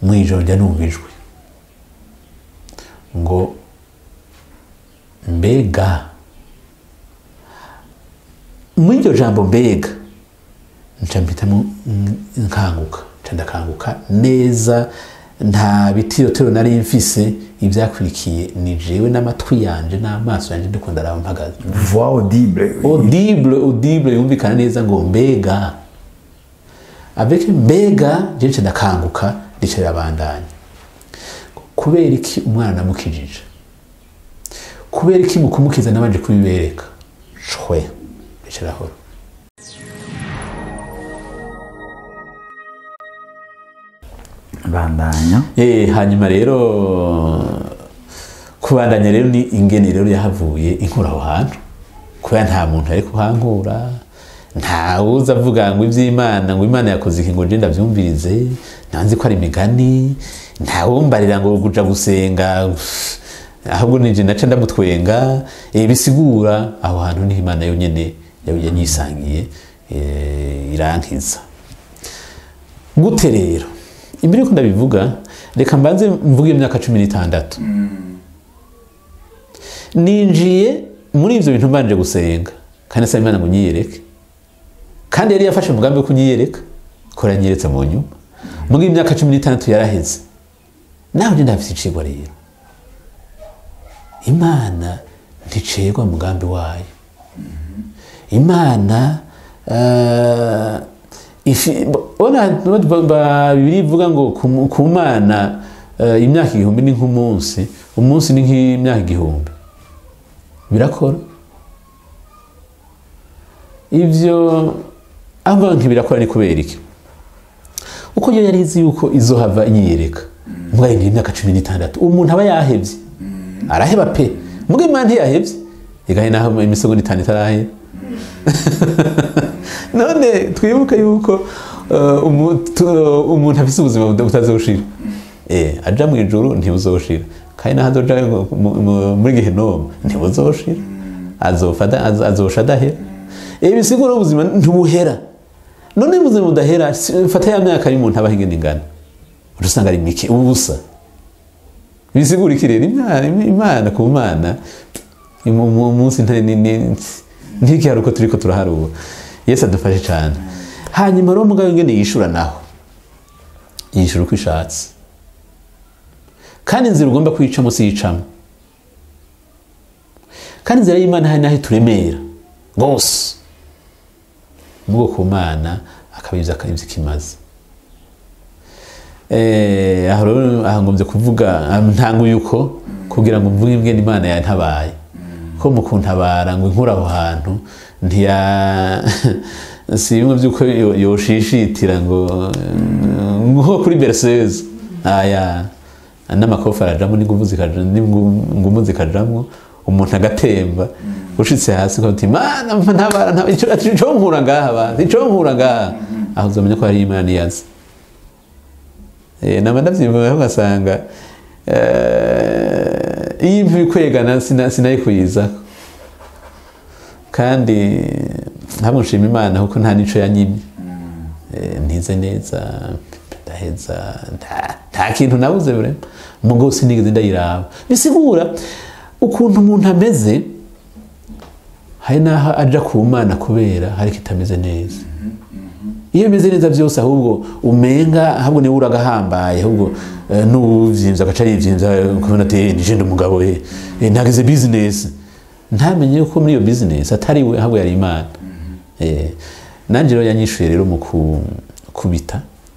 mu ijoro njya numva ijwi ngo mbega muri iryo jambo mbega nca mpitamo nkanguka nca ndakanguka neza nta bitirotero nari mfise ibyakurikiye ni jewe n'amatwi yanje n'amaso yanje ndiko ndaraba mpagaze voix audible audible audible yumvikana neza ngo mbega avec mbega je nca ndakanguka ndica birabandanya kubera iki umwana namukijije kubera iki mu kumukiza nabanje kubibereka shwe ndica irahora bandanya Eh, hanyuma rero kubandanya rero ni ingene rero yahavuye inkura aho hantu kubera nta muntu ari kuhankura nta uza avuga ngo iby'imana ngo imana yakoze iki ngo nje ndabyumvirize ntanzi ko ari imigani nta wumbarira ngo kuja gusenga ahubwo nije naca ndamutwenga eh, bisigura aho hantu niho imana yonyene yanyisangiye eh, irankiza gute rero imbere yuko ndabivuga reka mbanze mvuge imyaka cumi n'itandatu ninjiye muri ibyo bintu mbanje gusenga kandi asaba imana ngo nyiyereke kandi yari yafashe umugambi wo kunyiyereka ko yanyeretse mu nyuma muri iyi myaka cumi n'itandatu yaraheze nawe ndi ndafite icigwa rero imana nticegwa umugambi wayo imana eh, ifi- bona ba- ba- bibiri ivuga ngo ku- ku mana eh, imyaka igihumbi ni nk'umunsi umunsi ni nk'imyaka igihumbi birakora ibyo avuga ntibirakora ni kubera iki uko yo yari izi yuko izohava inyiyereka mwayindi imyaka cumi n'itandatu umuntu aba yahebye araheba pe mbwa imana ntiyahebye igahe naho imisogo n'itanu itarahera none twibuke yuko uh, umu- tu- umuntu afite ubuzima buda- butazoshira Eh, aja mu ijuru ntibuzoshira kandi naho azoja mu- mu- muri gehenomu ntibuzoshira azopfa ada- azo- azosha adahera Eh, bisigura ubuzima ntibuhera none ubuzima budahera si- fata ya myaka y'umuntu abaho ingene ingana uca usanga ari mike ubusa bisigura iki rero imana imana ku mana mu- mu- umunsi ntari nini ntikihari uko turiko turaharura yesu adufashe cyane hanyuma rero mugabo ingene yishura naho yishura uko ishatse kandi inzira ugomba kwicamo si yicamo kandi inzira y'imana hari n'aho ituremera rwose nubwo ku mana akabiza akabibya ikimaze Eh, aho rero aha ngombye kuvuga ah, ntanguye uko kugira ngo mvuge ingene imana yantabaye ko mu kuntabara ngo inkure aho hantu ntiya si bimwe by'uko yo- yoshishitira ngo eh, nko kuri berseze aya n'amakofi arajamo n'ingumu zikaja- n'ingumu zikajamwo umuntu agatemba ushitse hasi ko ati mana ntabara ntabara ico ico nkura ngaha ba ico nkura ngaha aho uzomenya ko hari imana iyazi Eh, naba ndavyivuga ugasanga eh, iyo imvi kwegana sina- sinayikuyizako kandi ntabwo nshima imana kuko nta nico yanyimye Eh, ntize neza ndaheza nta- nta kintu nabuze burema mugo sinigeze ndayiraba bisigura ukuntu umuntu ameze hari n'aho aja ku mana kubera hari kitameze neza iyo bimeze neza byose ahubwo umenga ahubwo niwe uragahambaye ahubwo eh, n'uwuvyimvye agaca yivyimvya ukabona ati nije ndi umugabo eh, eh, nagize business ntamenye ko muri iyo business atari we ahubwo yari imana Eh, nanje rero yanyishuye rero mu kubita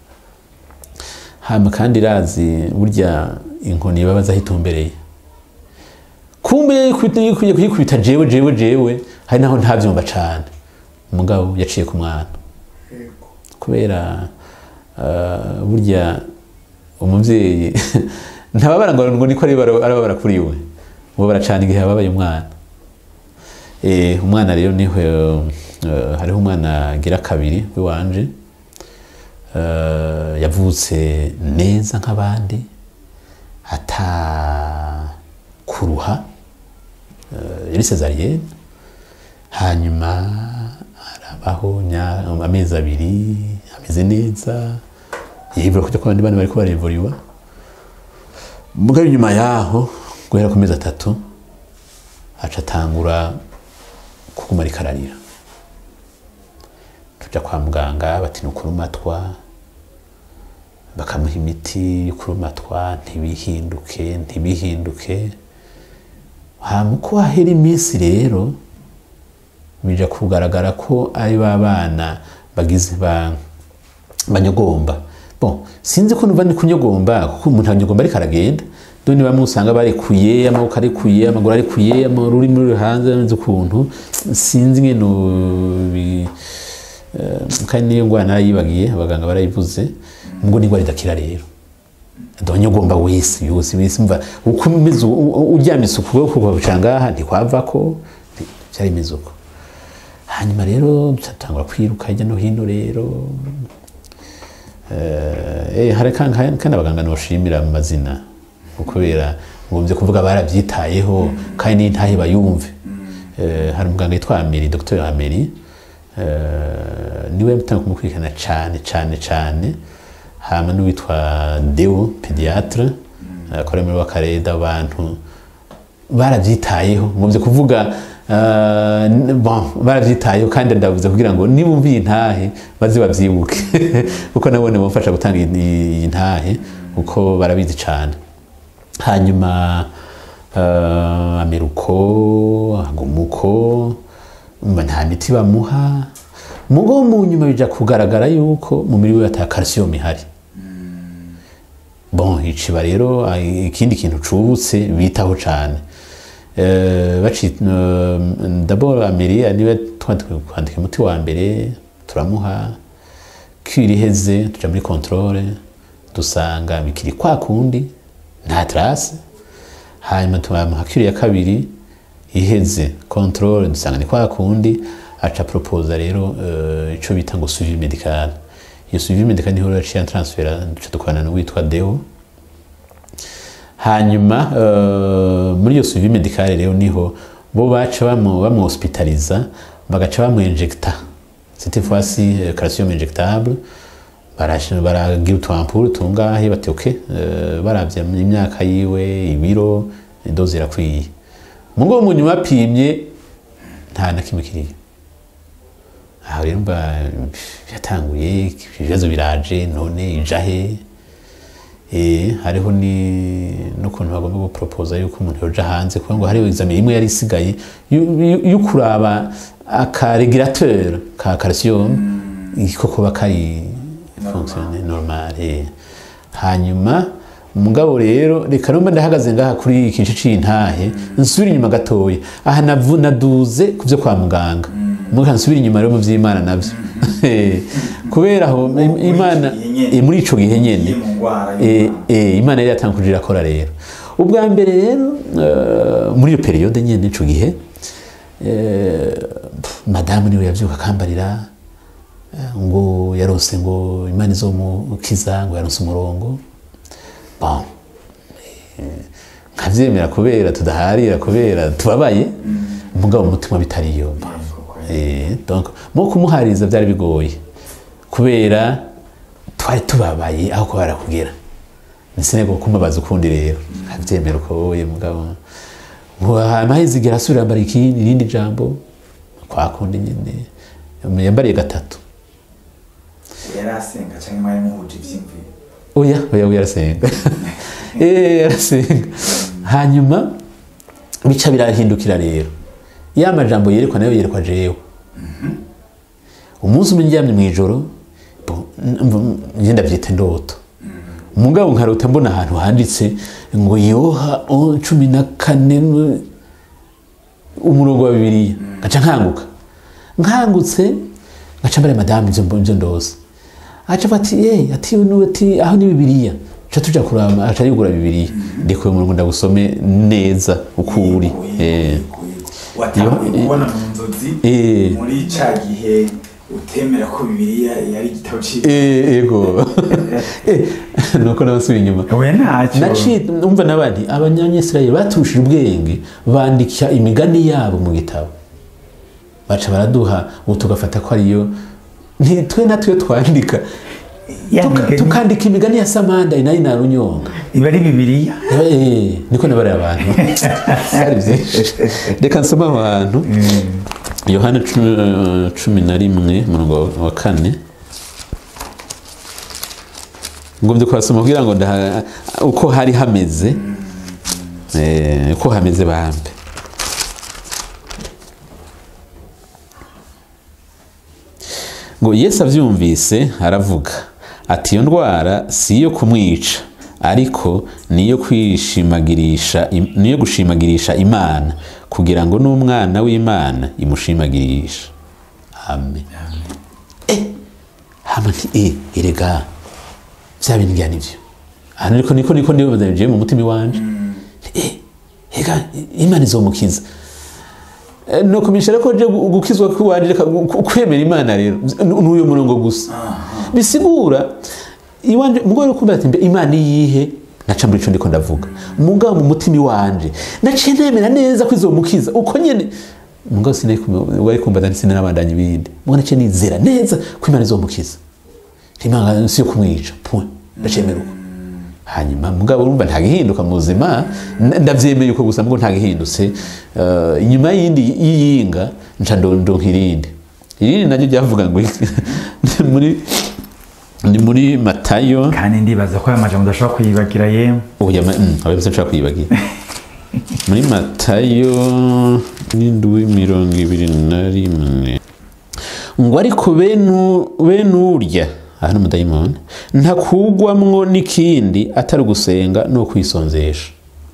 hama kandi irazi burya inkoni ibabaza aho itumbereye kumbe ikwiye kuyikubita jewe jewe jewe hari naho ntavyumva cane umugabo yaciye ku mwana kubera uh, burya umuvyeyi ntababara ngo ngo niko arababara kuri we ubu baracana igihe yababaye umwana eh, umwana rero niho uh, hariho umwana agira kabiri w'iwanje uh, yavutse neza nk'abandi ata kuruha uh, yari sezariyene hanyuma arabaho nya- amezi abiri ameze neza yibura kujya ku bandi bana bariko barevuriwa mugabo inyuma yaho guhera ku mezi atatu aca atangura kuguma ariko ararira tuja kwa muganga bati ni ukurumatwa bakamuha imiti y'ukurumatwa ntibihinduke ntibihinduke hama uko hahera iminsi rero bija kugaragara ko ari ba bana bagize ba banyogomba bon sinzi ko numva ni kunyogomba kuko umuntu anyogomba ariko aragenda dore bamwe usanga barekuye amaboko arekuye amaguru arekuye ururimi ruri hanze nzi ukuntu sinzi ngene bi- eh, kandi niyo ngwara narayibagiye abaganga barayivuze ngo ni ingwara idakira rero ndonyogomba wese yose wese mva uko umeze u- u- uryamise ukuboko kugaca ngaha ntikwavako byari bimeze uko hanyuma rero tutangura kwiruka hirya no hino rero Eh, hari kandi kandi abaganga noshimira mu mazina kubera ngomvye kuvuga baravyitayeho kandi n'intahe bayumve Eh, hari umuganga yitwa Ameri Dr Ameri eh, niwe mutanga kumukurikirana cane cane cane hama n'uwitwa Deo pediatre akora muri wakareda abantu barabyitayeho ngomvye kuvuga uh, bon barabyitayeho kandi ndavuze kugira ngo nibumviye intahe baze babyibuke kuko nabone bamfasha gutanga iyi- iyi ntahe kuko barabizi cyane hanyuma uh, ameruko agumuko mba nta miti bamuha mugo mu nyuma bija kugaragara yuko mu mubiri we ata calcium ihari bon iciba rero ah, ikindi kintu cubutse bitaho cane Eh, baci eh, d'abord amiri niwe twandika kwandika umuti wa mbere turamuha kwira iheze tuja muri controle dusanga bikiri kwa kundi nta trace hanyuma turamuha kwira ya kabiri iheze controle dusanga ni kwa kundi aca proposa rero eh, ico bita ngo suivi medical iyo suivi medical niho rero yaciye transfera duca dukorana n'uwitwa Deo hanyuma eh, muri iyo suivi medicale rero niho bo baca bamu bamu hospitaliza bagaca bamu injecta cette fois-ci euh, calcium injectable barasha baragira utwampuru tungahe bati okay eh, baravye imyaka yiwe ibiro doze irakwiye mugo mu nyuma apimye nta na kimwe kiriyo aho rero mba yatanguye ibibazo biraje none ijahe Eh, hariho ni n'ukuntu bagomba guporopoza yuko umuntu yoja hanze kuko ngo hariho examen imwe yari isigaye yu- yu- yo kuraba akaregulateur ka calcium ko kuba kari fonctionne normal eh. hanyuma mugabo rero reka numva ndahagaze ngaha kuri iki gice c'intahe nsubira inyuma gatoya aha navu- naduze ku vyo kwa muganga muga nsubira inyuma rero mu vy'imana navyo kubera aho im- imana eh, muri ico gihe nyene Iyo mu ngwara Eh, y'Imana. eh, imana yari yatanguje irakora rero ubwa mbere rero eh, muri iyo periyode nyene ico gihe eh, pf, madamu niwe yavyuka akambarira eh, ngo yarose ngo imana izomukiza ngo yaronse umurongo bon eh, nkavyemera kubera tudaharira kubera tubabaye mugabo mu mutima bitariyo Eh, donc mu kumuhariza byari bigoye kubera twari tubabaye aho kuba barakugera nisene ngo kumubaza ukundi rero abyemera uko wowe mugabo ngo amahizi igira asubira yambara ikindi irindi jambo kwa kundi nyine yambariye gatatu yari asenga cyangwa mwari muhuje ivyiyumviro oya oya oya arasenga eh arasenga hanyuma bica birahindukira rero ya majambo yerekwa nayo yerekwa jewe umunsi umwe ndyamye mu ijoro bo- mva- njye ndabyita indoto mugabo nkarota mbona ahantu handitse ngo yoha o- cumi na kane n- umurongo wa bibiliya ngaca nkanguka nkangutse ngaca mbare madamu ibyo mbo- ibyo ndose aca ati ye ati uyu ni- ati aho ni bibiliya ca tuja kuraba aca yugura bibiliya ndikuye umurongo ndagusome neza uko uri Eh. watanguye Iyo- kubona mu nzozi Eh. muri ca gihe utemera ko bibiliya yari igitabo cyiza Eh, ego Eh, nuko nabasubiye inyuma we ntacyo naciye umva n'abandi abanyamisirayeli baturushije ubwenge bandika imigani yabo mu gitabo baca baraduha ubu tugafata ko ariyo ntitwe natwe twandika Ya Tuka- migani- tukandika imigani ya samanda nayo narunyonga iba ari bibiliya Eh, niko nabariye abantu hari byinshi reka nsome aho hantu yohana cumi- cumi na rimwe umurongo wa kane ngombye kuhasoma kugira ngo ndaha- uko hari hameze eh, uko hameze bambe ngo yesu abyumvise aravuga ati iyo ndwara si iyo kumwica ariko niyo kwishimagirisha niyo gushimagirisha imana kugira ngo n'umwana w'imana imushimagirisha amen eh hama nti eh erega bya bintu bya nibyo hano ariko niko niko ndibaza bigiye mu mutima iwanje eh ega imana izomukiza Eh, no kumishira ko je gu- gukizwa kwiwanje reka gu- ku- kwemera imana rero n'uyo murongo gusa bisigura iwanje mugore kumbira ati mbe imana iyihe naca muri ico ndiko ndavuga mugabo mu mutima iwanje naciye nemera neza ko izomukiza uko nyene mugabo sinari kumwe- wari kumbaza ndetse n'abandanya ibindi mugabo naciye nizera neza ko imana izomukiza imana si yo kumwica point ndacemera uko hanyuma mugabo urumva ntagihinduka mu buzima n- ndabyemeye uko gusa mugabo ntagihindutse Eh, inyuma y'indi y'iyinga nca ndo- ndonka irindi irindi naryo ryavuga ngo ni muri ni muri matayo kandi ndibaza ko aya majambo udashobora kuyibagira yemwe oya ma- mm, abayobozi nshobora kuyibagira muri matayo n'indwi mirongo ibiri na rimwe ngo ariko benu bene urya aha ni umudayimoni ntakugwamwo n'ikindi atari ugusenga no kwisonzesha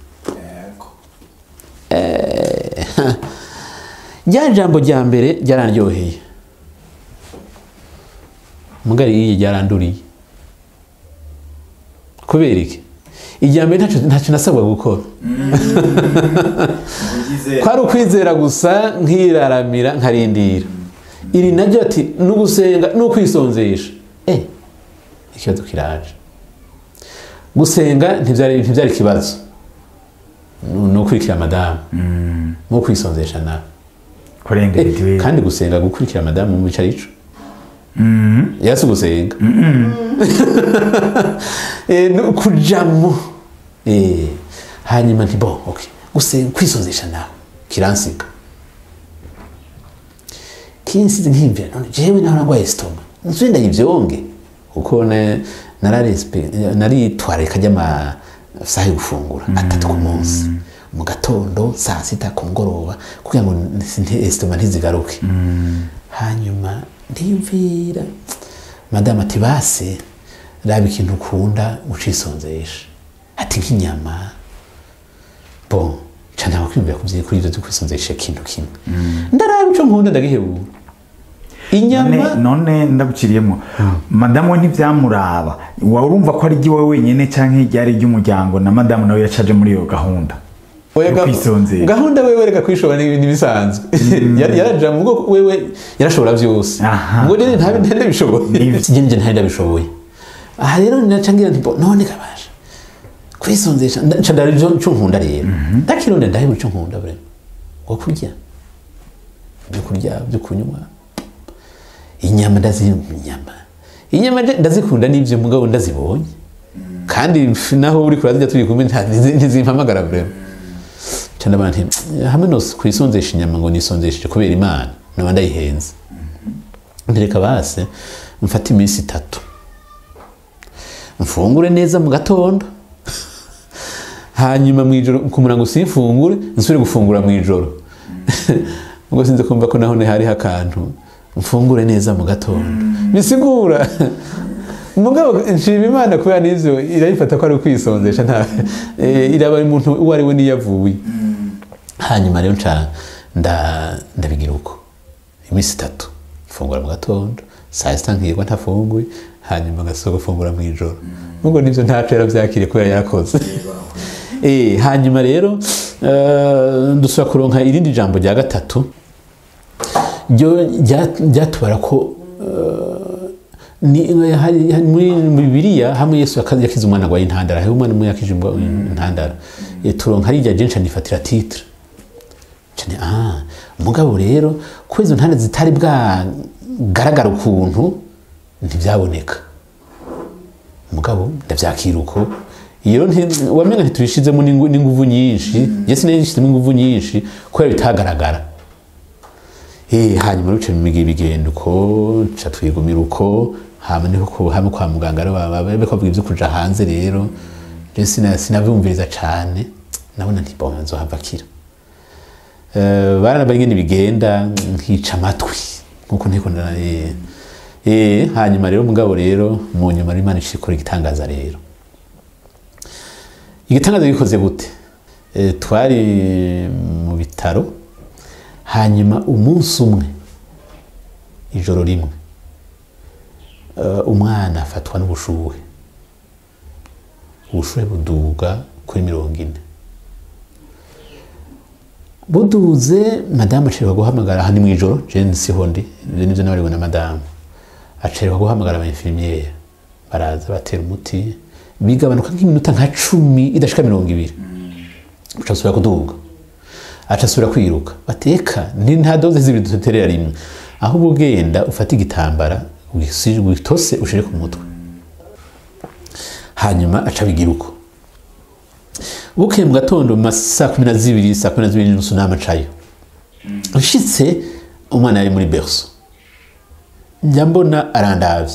rya jambo rya mbere ryarandyoheye mugari iyi ryaranduriye kubera iki irya mbere ntacyo- ntacyo nasabwa gukora kwari ukwizera gusa nkiraramira nkarindira iri naryo ati ni ugusenga ni ukwisonzesha eh ikibazo kiraje gusenga ntibyari ntibyari ikibazo ni ukurikira madamu ni ukwisonzesha nawe kurengera Eh, mitiweli kandi gusenga gukurikira madamu mu bicara ico yasi gusenga Eh, no kujamo Eh, hanyuma nti bo okay gusenga kwisonzesha nawe kiransiga kinsize nkimvira none jewe naho nagwaye stoma nsubire ndayivyonge kuko ne- nararespe- naritwararika ry'amasaha yo gufungura atatu ku munsi mu gatondo saa sita ku mugoroba kugira ngo nti- estoma ntizigaruke hanyuma ndiyumvira madamu ati base raba ikintu ukunda ucisonzesha ati nk'inyama bon ca ntabwo kwiyumvira ku vyi- kuri ivyo vyo kwisonzesha ikintu kimwe ndaraba ico nkunda ndagihebura inyama none none ndaguciriyemo madamu we ntibyamuraba waba urumva ko ari iry'iwe wenyine cyangwa iryari iry'umuryango na madamu nawe yacaje muri iyo gahunda Oya, yo ga- kwisonzera gahunda wewe reka kwishobora ni ibintu bisanzwe Yar- yaraja mu bwoko wewe yarashobora byose Aha. ngo rero ntabe ntende bishoboye Ni- sije nje ntende bishoboye aha rero naca ngira nti bo, none kabasha kwisonzesha nda- nca ndari cyo nkunda rero ndakironde ndahebura icyo nkunda bre ngo kurya byo kurya byo kunywa inyama ndazimba inyama inyama nje ndazikunda n'ibyo mugabo ndazibonye kandi f- naho uri kurazirya turi kumwe nta- ntizi- ntizimpamagara vraiment cyane abantu hamwe no kwisonzesha inyama ngo nisonzesheje kubera imana naba ndayihenze ntereka base mfate iminsi itatu mfungure neza mu gatondo hanyuma mu ijoro kumura ngo simfungure nsubire gufungura mu ijoro ubwo sinzi kumva ko naho hariho akantu mfungure neza mu gatondo bisigura mugabo nshima imana kubera n'ivyo irayifata ko ari ukwisonzesha nta eh, iraba umuntu uwo ari we niyo avuye hanyuma rero nca nda- ndabigira uko iminsi itatu mfungura mu gatondo saa sita nkirwa ntafunguye hanyuma ngasohoka gufungura mu ijoro nubwo nivyo ntaco yaravyakiriye kubera yarakoze Eh, hanyuma rero eh, dusubira kuronka irindi jambo rya gatatu ryo rya- ryatubara ko eh, ni hari- hari- muri muri bibiliya hamwe yesu yaka- yakize umwana agwaye intandara hariho umwana umwe yakije umwa- intandara Eh, turonka harirya jenshi anifatira titre cyane ah umugabo rero ko izo ntanda zitari bwagaragara ukuntu ntibyaboneka mugabo ndavyakira uko iyo nti- wamenga ntitubishizemo n'ingu- n'inguvu nyinshi je sinayishizemo inguvu nyinshi kubera bitagaragara Eh, hanyuma ruce migi bigenda uko ca twigumira uko hama niho ku- hama kwa muganga rero baba bariko bavuga ivyo kuja hanze rero je sina- sinavyumviriza cane nabona nti bon nzohava akira Eh, baranabaye ingene bigenda nkica amatwi nkuko ntiko ndana eh, eh, hanyuma rero mugabo rero mu nyuma rero imana ishikora igitangaza rero igitangaza gikoze gute Eh, twari mu bitaro hanyuma umunsi umwe ijoro rimwe eh, umwana afatwa n'ubushuhe ubushuhe buduga kuri mirongo ine buduze madamu acererwa guhamagara aha ni mu ijoro jeni siho ndi ibyo nibyo nabariwe na madamu acererwa guhamagara abainfirimiere baraza batera umuti bigabanuka nk'iminota nka cumi idashika mirongo ibiri uca asubira kuduga aca asubira kwiruka bateka ni nta doze zibiri duterera rimwe ahubwo ugenda ufata igitambara wisi- witose ushire ku mutwe hanyuma aca bigira uko bukeye mu gatondo mu ma saa kumi na zibiri saa kumi na zibiri n'inusu n'amacayo nshitse umwana yari muri berso njya mbona arandavye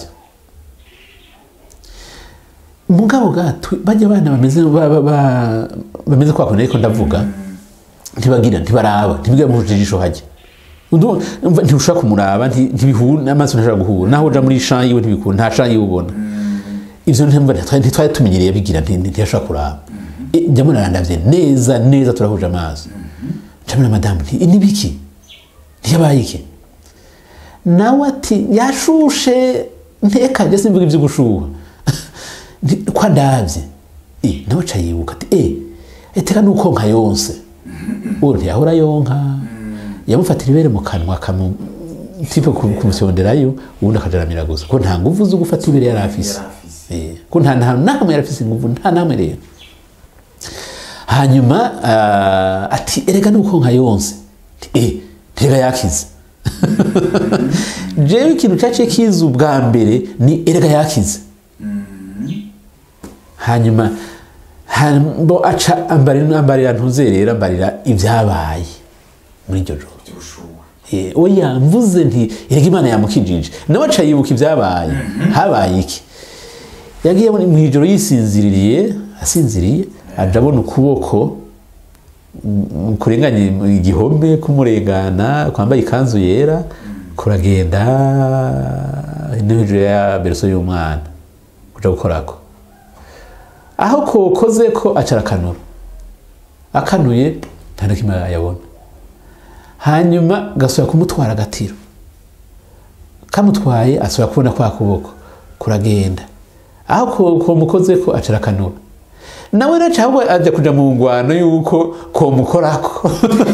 mugabo gato bajya abana bameze ba- ba- ba- bameze kwa kuntu ariko ndavuga ntibagira ntibaraba ntibigira mu jisho hajya Undu- umva ntiushobora kumuraba nti- ntibihura n'amaso ntashobora guhura naho uja muri shan yiwe ntibikura nta shan yiwe ubona ivyo ntimva ntitwari ntitwari tumenyereye bigira nti- ntiyashobora kuraba E, njya mbona arandavye neza neza turahuje amaso ncamira madamu nti "Ibi ni biki ntiyabaye iki nawe ati yashushe ntekajya simvuga ibyo gushuha Nti, ko ndabye Eh, nawe aca yibuka ati eh eteka nuko nka yonse uwo ntiyahora yonka yamufatira ibere mu kanwa akamu tipe kumusonderayo ubundi akajaramira gusa ko nta nguvu zo gufata ibere yari afise Eh, ko nta nta namwe yari afise inguvu nta namwe rero hanyuma ah, ati erega nuko nka yonse Nti, eh rega yakize jewe ikintu caciye kiza ubwa mbere ni erega yakize hanyuma hanyuma aca ambarira ambarira ntuzerera ambarira ibyabaye muri iryo joro Eh, oya mvuze nti erega imana yamukijije nawe aca yibuka ibyabaye habaye iki yagiye muri- mu ijoro yisinziririye asinziriye aja abona ukuboko mm, kurenganya igihome kumurengana kwambaye ikanzu yera kuragenda no hejuru ya bereso y'umwana kuja gukorako aho kokoze ko acara akanura akanuye nta na kimwe yabona hanyuma gasubira kumutwara agatiro kamutwaye asubira kubona kwa kuboko kuragenda aho ko- komukoze ko acara akanura nawe naca ahubwo ajya kuja mu ngwano yuko komukorako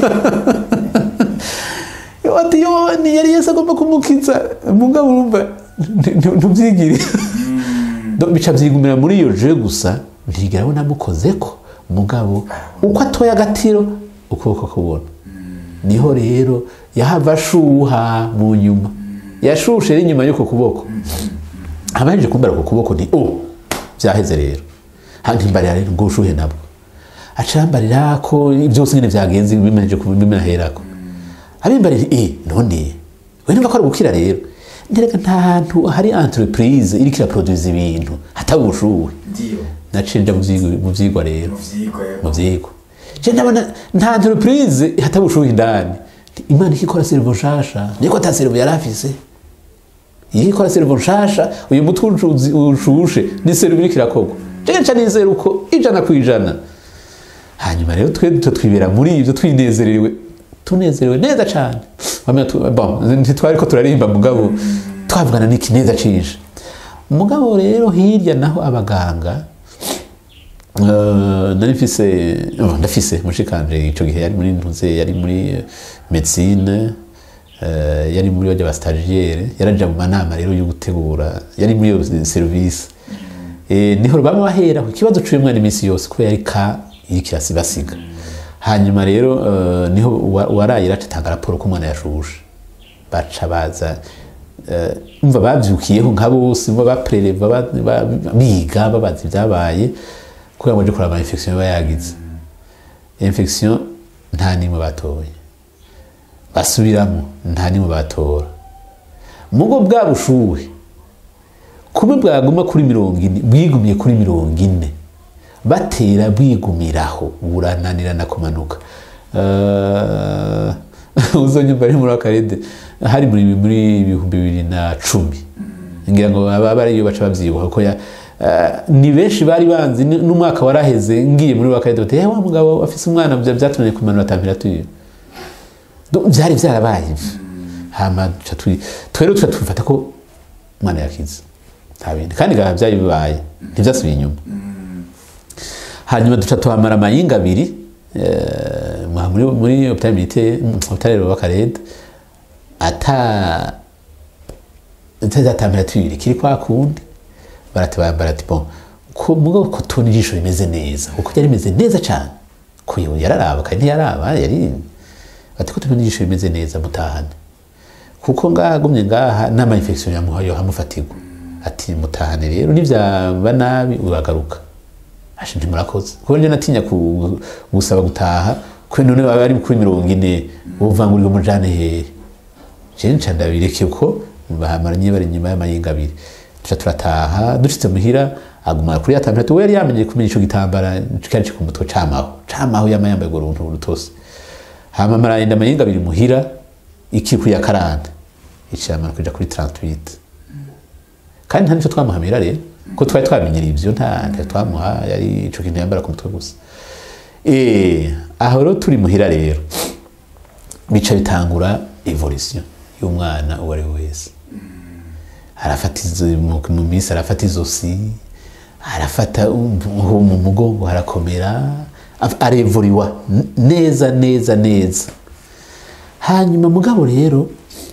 ati yo ni yari yesu agomba kumukiza mugabo urumva nti- nti- ntubyigire Do- bica byigumira muri iyo je gusa ntigera abona amukozeko mugabo uko atoye agatiro ukuboko kubona niho rero yahava ashuha mu nyuma yashushe ari inyuma y'uko kuboko abahejeje kumbara ku kuboko ni o byaheze rero ntimbarira rero ngo ushuhe nabwo acarambarira ko byose nyine byagenze bimeje bimeherako abimbarira eh none we nimba ko ari gukira rero ndereka nta hantu hari entreprise iriko iraproduce ibintu hataba ubushuhe ndiyo naciye nja mu vyigwa- mu vyigwa rero mu vyigwa mu vyigwa je ndabona nta entreprise hataba ubushuhe indani imana ikikora servo nshasha niko ata servo yari afise iyo ikora servo nshasha uyu mutwe ucuzi- ushushe ni servo iriko irakorwa je nca nizera uko ijana ku ijana hanyuma rero twe duto twibera muri ibyo twinezerewe tunezerewe neza cyane Wamenya tu- bon, ntitwari ko turarimba mugabo twavugana n'iki neza cije mugabo rero hirya naho abaganga eh, nari mfise oh, ndafise mushikanje ico gihe yari muri ntuze yari muri medicine eh, yari muri bajya ba stagiaire yaraja mu manama rero yo gutegura yari muri iyo service Eh, niho baba bahera ku kibazo cy'uyu mwana iminsi yose kubera yari ka iriko irasibasiga hanyuma rero eh, niho wa- waraye ratanga raporo ko umwana yashushe baca baza eh, umva babyukiyeho nka bose umva bapreleva ba- ba- biga babaza ibyabaye kugira ngo baje kuraba infection iba yagize infection nta nimwe batoye basubiramo nta nimwe batora mugo bwa bushuhe kuba bwaguma kuri mirongo ine bwigumiye kuri mirongo ine batera bwigumiraho burananirana kumanuka Eh, uzonyumva ari muri akarede hari muri muri ibihumbi bibiri na cumi ngira ngo aba ariyo baca babyibuha ko ya eh, ni benshi bari banzi ni- n'umwaka waraheze ngiye muri akarede bati "Eh, wa mugabo afise umwana bya- byatumye kumanura temperature Do- byari byarabaye ibyo hama duca twi- twero tuca tubifata ko umwana yakize nta bindi kandi bikaba byari bibaye ntibyasubiye inyuma hanyuma duca tuhamara amayinga abiri eh, mwa- muri muri hopitali militaire hopitali rwakarede ata ata temperature kiri kwa kundi baratubara barati bon ko mugo ko tubona ijisho rimeze neza kuko ryari rimeze neza cyane ko yo yararaba kandi ntiyaraba yari ati ko tubona ijisho rimeze neza mutahane kuko ngaha agumye ngaha n'ama infection yamuhayo hamufatirwa ati mutahane rero nibyaba nabi uragaruka ashe ntimurakoze kuko njye natinya ku- gusaba gutaha kwe none baba ari kuri mirongo ine uvangurirwa umujane hehe je nca ndabireke ko bahamaranye bari inyuma y'amayinga abiri tuca turataha dushitse muhira aguma kuri ya temperature we yari yamenye kumenya ico gitambara kari ku mutwe camaho camaho yama yambaye urwo runtu rutose hama marayenda amayinga abiri muhira iki kuri ya karande icamara kuja kuri 38 kandi nta nico twamuhamira rero ko twari twamenyera ivyo nta nta twamuha yari ico kintu yambara ku mutwe gusa eh aho rero turi muhira rero bica bitangura evolution y'umwana uwo ari we wese arafata izo mu mu minsi arafata izosi arafata umu- mu mugongo harakomera af- arevuriwa n- neza neza neza hanyuma mugabo rero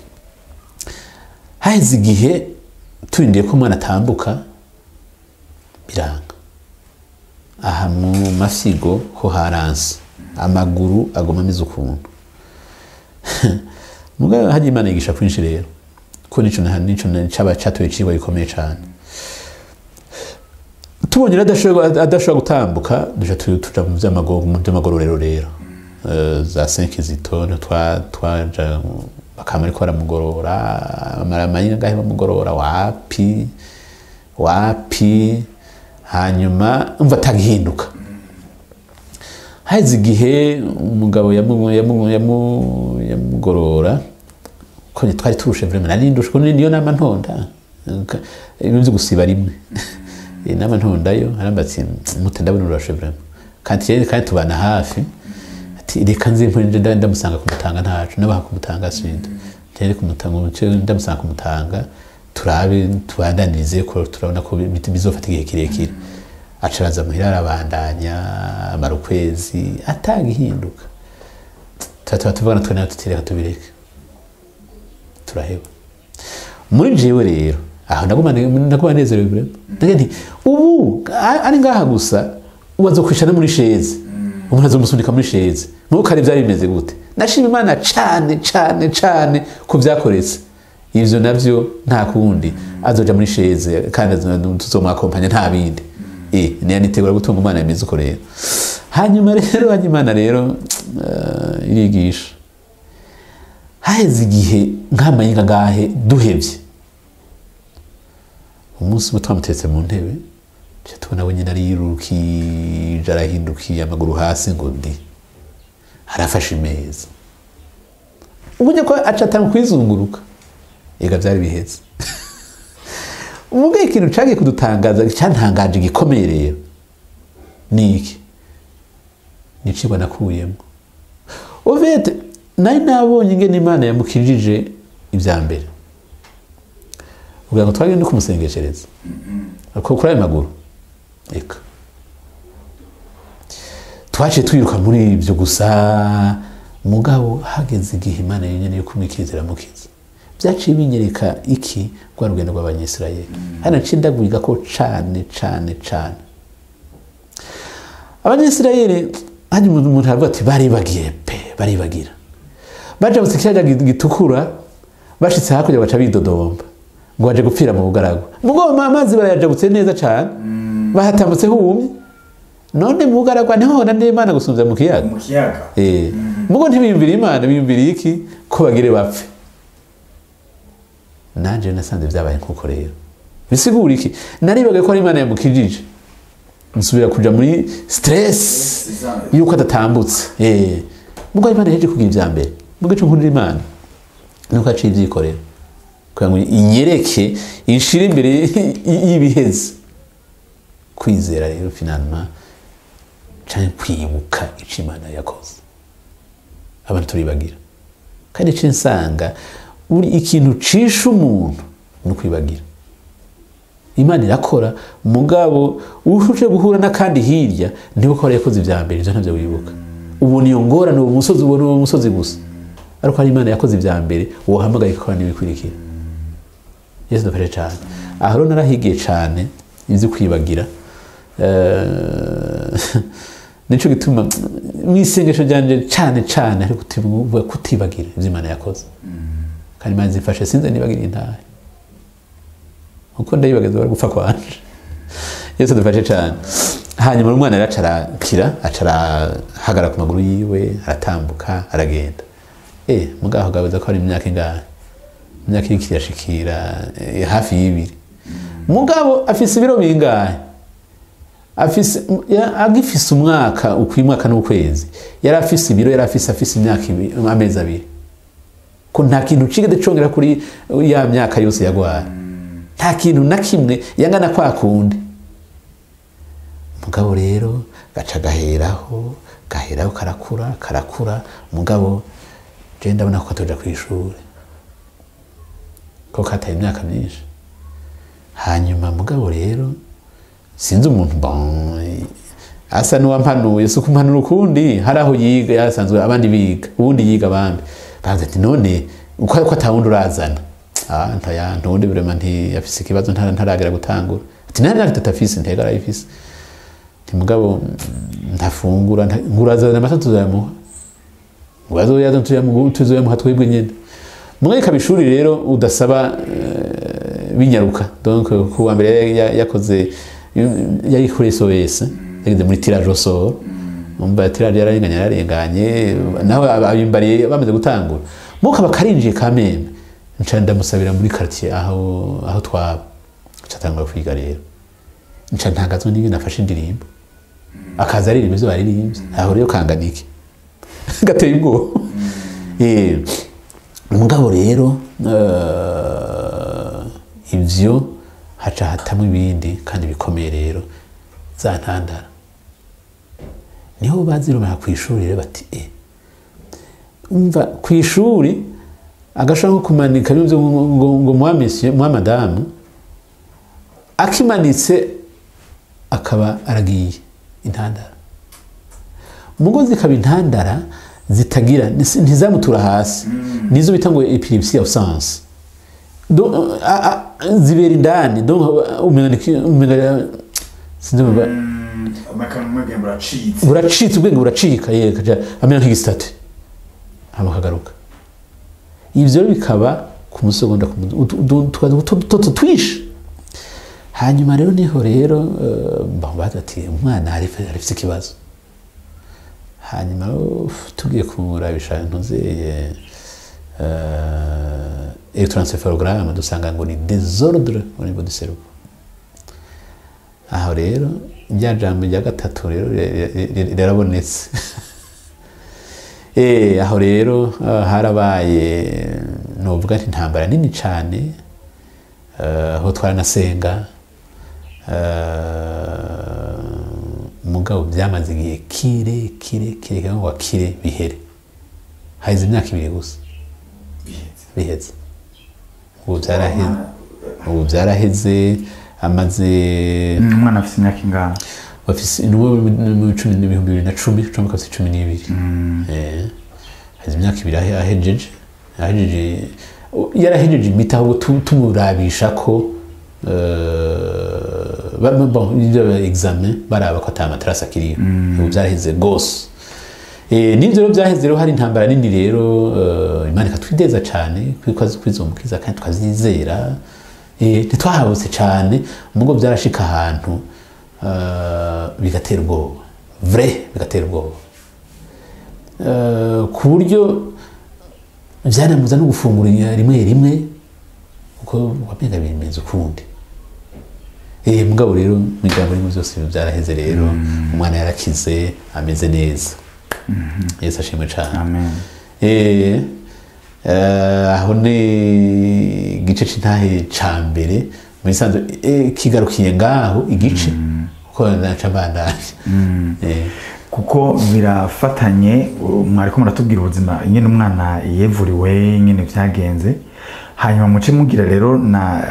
haheze igihe turindiye ko umwana atambuka biranga aha mu mafyigo ho haranse amaguru agoma ameze ukuntu mugabo hajya imana yigisha kwinshi rero ko nico na- nico na- caba catoye icigwa gikomeye cane tubonye rero adashobora adashobora gutambuka duca tu- tuja mu vy'amago- mu vy'amagororero rero Eh, za senkizito twa twaja bakama ariko baramugorora amara amayinga ngahe bamugorora wapi wapi hanyuma umva atagihinduka haheze igihe umugabo yamu- yamu- yamu- yamugorora ko twari turushe vrema nari ndushe ko niyo nama ntonda Ka- ibintu byo gusiba rimwe inama ntondayo aramba ati mute ndabona urashe vrema kandi rero kandi tubana hafi ati reka nze mpore nje nda- ndamusanga kumutanga ntacu nabaha kumutanga sinda rero kumutanga umuce ndamusanga kumutanga turabe tubandanirize ko turabona ko bi- bizofata igihe kirekire aca araza muhira arabandanya amara ukwezi atagihinduka tuba tuvugana twe nawe tutireka tubireke turaheba muri jewe rero aho naguma naguma nezerewe vrema ndagira nti ubu a- ari ngaha gusa ubanza kwicara no muri sheze umuntu azomusunika muri sheze mubo kare byari bimeze gute nashima imana cane cane cane ko vyakoretse ivyo navyo nta kundi azoja muri sheze kandi azo- tuzomwakompanya nta bindi eh niya nitegura gutunga umwana yameze uko rero hanyuma rero hanyuma imana rero eh, irigisha haheze igihe nk'amayinga ngahe duhevye umunsi umwe twamutetse mu ntebe tuca tubona we nyine ariyirukije arahindukiye amaguru hasi ngo ndi arafashe imeza ubonye ko aca atanga kwizunguruka ega byari biheze umubwiye ikintu cagiye kudutangaza cyantangaje gikomeye rero ni iki ni icigwa nakuyemo ovete nari nabonye ingene imana yamukijije ibya mbere kugira ngo twagende no kumusengeshereza ko kuri ayo maguru reka twaciye twiruka muri ibyo gusa mugabo hageze igihe imana yenyine yo kumwikiriza iramukiza byaciye binyereka iki rwa rugendo rw'abanyisirayeli hano ncindagurika ko cane cane cane abanyisirayeli hanyuma umuntu aravuga ati baribagiye pe baribagira bajabutse ikiyaga gitukura bashitse hakurya baca bidodomba ngo baje gupfira mu bugaragwa mugo amazi barayajabutse neza cane bahatambutse humye none mu bugaragwa niho hona n'imana gusumvya mu kiyaga mu kiyaga Eh, mugo ntibiyumvira imana biyumvira iki ko bagire bapfe nanje nasanze vyabaye nkuko rero bisigura iki naribaga ko ari imana yamukijije nsubira kuja muri stress yuko adatambutse eh mugo imana yaje kugira ivya mbere mugo ico nkundira imana nuko aciye ivyikorera kugira ngo inyereke inshire imbere y'ibiheze kwizera rero finalma canke kwibuka ico imana yakoze abantu turibagira kandi ico nsanga buri ikintu cisha umuntu ni ukwibagira imana irakora mugabo uje guhura n'akandi hirya niba ko yakoze ibya mbere ibyo ntabyo wibuka ubona iyo ngorane uwo musozi ubona uwo musozi gusa ariko hari imana yakoze ibya mbere wohamagaye ikakora n'ibikurikira yesu dufashe cyane aha rero narahigiye cyane ibyo kwibagira Eh, nicyo gituma mu isengesho ryanjye cyane cyane ariko kutivuga kutibagira ibyo imana yakoze kandi imana zifashe sinze nibagire intahe uko ndayibagiza bari gupfa kwanje yesu dufashe cyane hanyuma umwana rero acarakira acarahagara ku maguru yiwe aratambuka aragenda eh mugaho gabuza ko ari imyaka ingahe imyaka iriko irashikira eh, hafi y'ibiri mugabo afise ibiro bingahe afise ya- agifise umwaka ukwimwaka n'ukwezi yari afise ibiro yari afise afise imyaka ibi- amezi abiri ko nta kintu cigeze congera kuri ya myaka yose yagwara nta kintu na kimwe yangana kwa kundi mugabo rero gaca gaheraho gaheraho karakura karakura mugabo je ndabona ko katoja kw'ishure ko kataye imyaka myinshi hanyuma mugabo rero sinzi umuntu bon asa n'uwampanuye si ukumpanura ukundi hari aho yiga yasanzwe abandi biga ubundi yiga abandi bavuze ati none uko ko atawundi urazana ah ntaya ntundi birema ntiyafise ikibazo ntara- ntaragera gutangura ati nta myaka itatu afise ntega arayifise ati mugabo mm, ntafungura nta- ngurazana amata tuzayamuha ngazoyaza tuyamuha tuzoyamuha twebwe nyene mwe ikaba ishuri rero udasaba eh, binyaruka donc ku wa mbere ya- ya- yakoze yari kuri SOS yageze muri tirage au sort umva tirage yararenganye yararenganye nawe abimbariye bamaze gutangura muka bakarinjiye kameme nca ndamusabira muri quartier aho aho twaba catangura kwiga rero nca ntangazwa n'ibintu afashe indirimbo akaza aririmba ivyo baririmbye aho rero kanganike gateye ubwoba Eh, mugabo rero eh, ivyo haca hatamwo ibindi kandi bikomeye rero za ntandara niho bazirumira ku ishuri rero bati eh umva ku ishuri agashaka nko kumanika bimwe ngo ngo ngo mwa monsieur mwa madame akimanitse akaba aragiye intandara umugozi ikaba intandara zitagira nis- ntizamutura hasi nizo bita ngo epilepsie absence Donc, a- a- zibera indani donc umenga niki- umenga sinzi umva amakanu buracitse buracitse ubwenge buracika ye kaja amera nk'igisitati hama kagaruka ivyo rero bikaba ku musegonda ku mu- utu- utu- tukaza utu- dutoto twinshi hanyuma rero niho rero eh, bamubaza ati umwana arif- arifise ikibazo hanyuma uf, tugiye kumurabisha ntuzeye electroencephalogramme dusanga ngo ni désordre au niveau du cerveau aho rero rya jambo rya gatatu rero ri- ri- ri- rirabonetse Eh, aho rero ah, harabaye novuga nti intambara nini cyane eh, aho twaranasenga eh, mugabo byamaze igihe kire kire kire kandi ngo kire bihere haheze imyaka ibiri gusa biheze ubu byaraheze ubu byaraheze amaze umwana afite imyaka ingana bafise nuwo mu cumi n'ibihumbi bibiri na cumi cumi kabisa cumi n'ibiri Eh, haza imyaka ibiri ahe- ahejeje ahejeje yarahejeje imiti ahubwo tu- tumurabisha ko eh, ba- ba- bon, ibyo examen baraba ko ata materasi akiriyo ubu byaraheze rwose Eh, n'ibyo rero byaheze rero hari intambara nini rero eh, imana ikatwideza cyane kuko azi kwizumukiza kandi tukazizera Eh, ntitwahabutse cyane mugo byarashika ahantu eh, bigatera ubwoba vrai bigatera ubwoba Eh, ku buryo byanamuza no gufungura rimwe rimwe kuko wamenga bimeze ukundi Eh, mugabo rero mu ijambo rimwe byose byaraheze rero umwana yarakize ameze neza yesu ashimwe cyane amen Eh, eh, aho ni igice c'intahe ca mbere muri sanzwe eh, kigarukiye ngaho igice kuko naca mbandanye Eh, kuko birafatanye uh, mwariko muratubwira ubuzima nyine umwana yevuriwe nyine byagenze hanyuma muce mugira rero na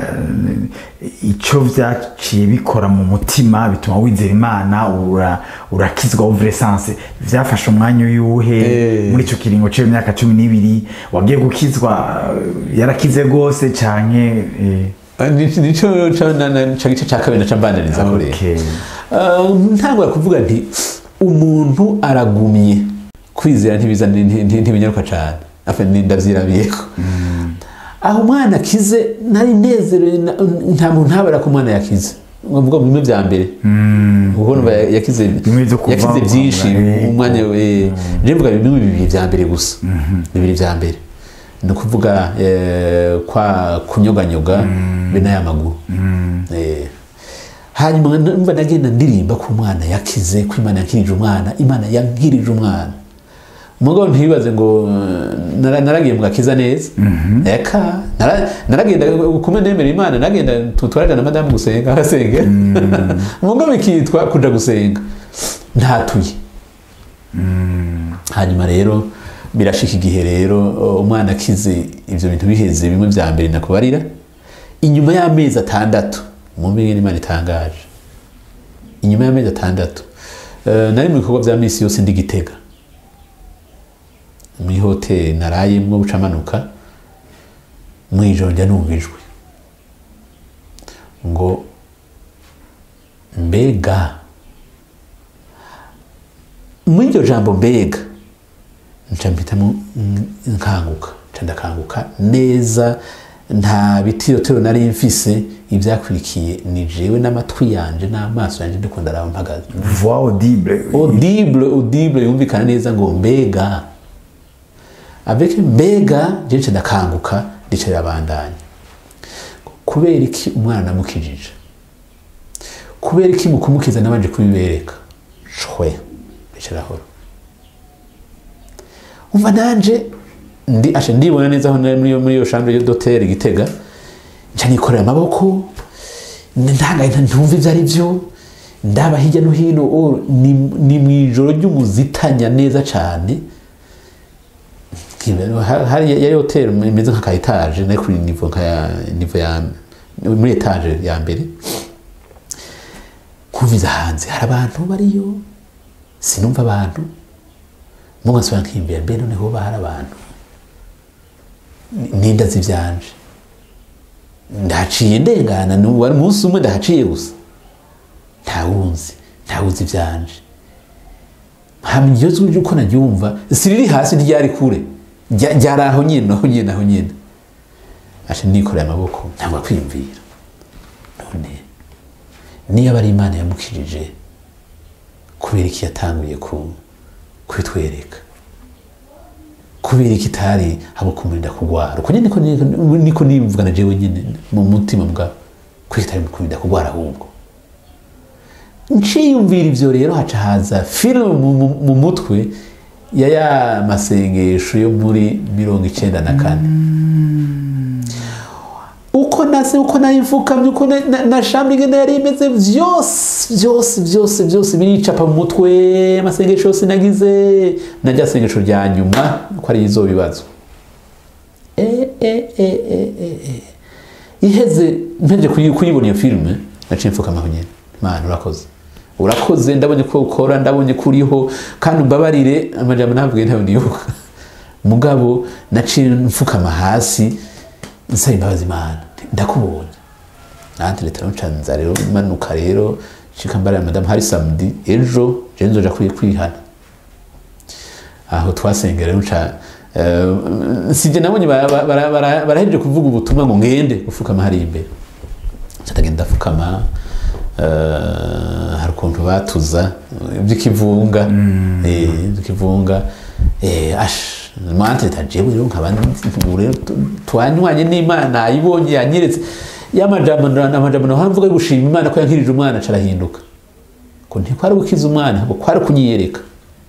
icyo byaciye bikora mu mutima bituma wizera imana ura- urakizwa uvuresanse byafashe umwanya uyuhe Eh. muri icyo kiringo cy'iyo myaka cumi n'ibiri wagiye gukizwa uh, yarakize rwose canke eh, ni- nico ca na- na- ca gice ca kabiri naca mbandaniriza ko rero okay. Uh, ntangura kuvuga nti umuntu aragumye kwizera ntibiza nti- nti- ntibinyaruka cyane Afa, ni- ndavyirabiyeko aho umwana akize nari nezerewe na- nta muntu ntabara ko umwana yakize ngombwa bimwe bya mbere kuko numva yakize Bimwe byo kuva yakize byinshi eh, umwanya we ndivuga bimwe bibiri bya mbere gusa bibiri bya mbere ni ukuvuga eh, kwa kunyoganyoga be n'aya maguru Eh, hanyuma numva nagenda ndirimba ko umwana yakize ko imana yankirije umwana imana yankirije umwana umugabo ntibibaze ngo eh, nara- naragiye mu gakiza neza eka nara- naragenda kumwe nemera imana nagenda tutwaraga na madamu gusenga arasenga umugabo ikitwa kuja gusenga ntatuye hanyuma rero birashika igihe rero uh, umwana akize ivyo bintu biheze bimwe vya mbere nakubarira inyuma y'amezi atandatu mumbe ngene imana itangaje inyuma y'amezi atandatu uh, nari mu bikorwa vya misi yose ndi gitega muri hoteli narayemwo bucamanuka mwijoro njya numva ijwi ngo mbega muri iryo jambo mbega nca mpitamo mm, nkanguka nca ndakanguka neza nta bitirotero nari mfise ibyakurikiye ni jewe n'amatwi yanje n'amaso yanje ndiko ndaraba mpagaze voix audible audible audible yumvikana neza ngo mbega avec mbega je nca ndakanguka ndica rirabandanya kubera iki umwana namukijije kubera iki mu kumukiza nabanje kubibereka shwe ndica rahora umva nanje ndi ashe ndibona neza aho nari muri iyo- muri iyo chambre d'hôtel gitega nca nikorera amaboko ntangaye ntumva ibyo ari byo ndaba hirya no hino oh, ni, ni mu ijoro ry'umuzitanya neza cyane Ha- hari yari hotel imeze nk'aka etage nari kuri nivo nka ya nivo ya muri etage ya mbere kumviza hanze hari abantu bariyo sinumva abantu muga nsubira nkimbere mbe noneho hoba hari abantu Ni- ninda zivyanje ndahaciye ndengana nu- wari umunsi umwe ndahaciye gusa ntawunzi ntawuzi ivyanje hamwe iryo jwi ry'uko naryumva siriri hasi ntiryari kure Rya- ryari aho nyine aho nyine aho nyine ashe nikoreye amaboko ntabwo kwiyumvira none niyo aba ari imana yamukirije kubera iki yatanguye ku kubitwereka kubera iki itari habo kumurinda kugwara uko nyine niko niko- niko nivugana jewe nyine mu mutima bwa kuko itari kumurinda kugwara ahubwo nciyumvira ivyo rero haca haza filime mu, mu, mu mutwe ya ya masengesho yo muri mirongo icenda na kane uko nase uko nayifukamye uko na- na- na shambre ingene yari imeze vyose vyose vyose vyose biricapa mu mutwe amasengesho yose nagize na rya sengesho rya nyuma ko ari izobibazwa e, e, e, e, e, e. iheze mpeje kuyi- kuyibona iyo filime naciye mfukama aho nyene mana urakoze urakoze ndabonye ko ukora ndabonye ko uriho kandi umbabarire amajambo navuge ntayo nibuka mugabo naciye mfukama hasi nsaba imbabazi imana ndakubonye nanjye leta ncanza rero manuka rero shika mbarira madamu hari samedi ejo je nzoja kwiye kwihana aho twasengera rero nca eh, sije nabonye bara- bara- bara- barahejeje kuvuga ubutumwa ngo ngende gufukama hariya imbere ndagenda ndapfukama eh, hari ukuntu batuza iby'ikivunga eh, iby'ikivunga eh, ash mwanteta jewe rero nkaba ubu rero tu- twanywanye n'imana ayibonye yanyeretse y'amajambo amajambo naho mvuga yo gushima imana ko yankirije umwana carahinduka ko ntikwari gukiza umwana ahubwo kwari kunyiyereka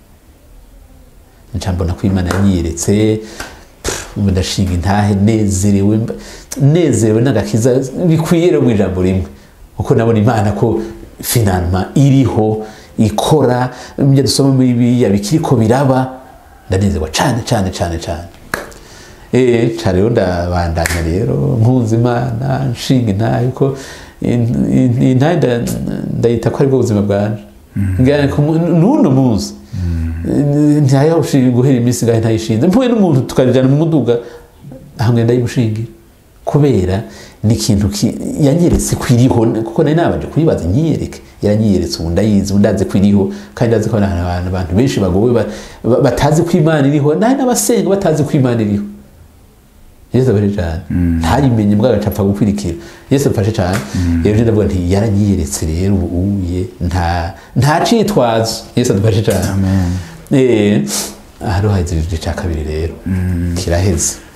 nca mbona ko imana yanyiyeretse pff, ubu ndashinga intahe nezerewe mba- nezerewe n'agakiza bikwiye rero mu ijambo rimwe kuko nabona imana ko finalma iriho ikora ibyo dusoma muri bibiliya bikiriko biraba ndanezerwa cane cane cane cane Eh, ca rero ndabandanya rero mpunze imana nshinga intahe kuko in- in- intahe nda- ndayita ko aribwo buzima bwanje Ngira ko mu- n'uno munsi ntayo guhera iminsi ngahe ntayishinze mpuye n'umuntu tukajana mu muduga hamwe ndayimushingira kubera ni ikintu ki- yanyeretse ko iriho kuko nari nabanje kuyibaza nyiyereke yaranyiyeretse ubu ndayizi ubu ndazi ko iriho kandi ndazi ko hari abantu abantu benshi bagowe ba- ba- batazi ko imana iriho nawe n'abasenga batazi ko imana iriho yesu afashe cyane ntayimenye mbwa agacapfa gukwirikira yesu afashe cyane rero njye ndavuga nti yaranyiyeretse rero ubu uye nta nta citwazo yesu adufashe cyane Amen. eh aha rero haheze igice cya kabiri rero kiraheze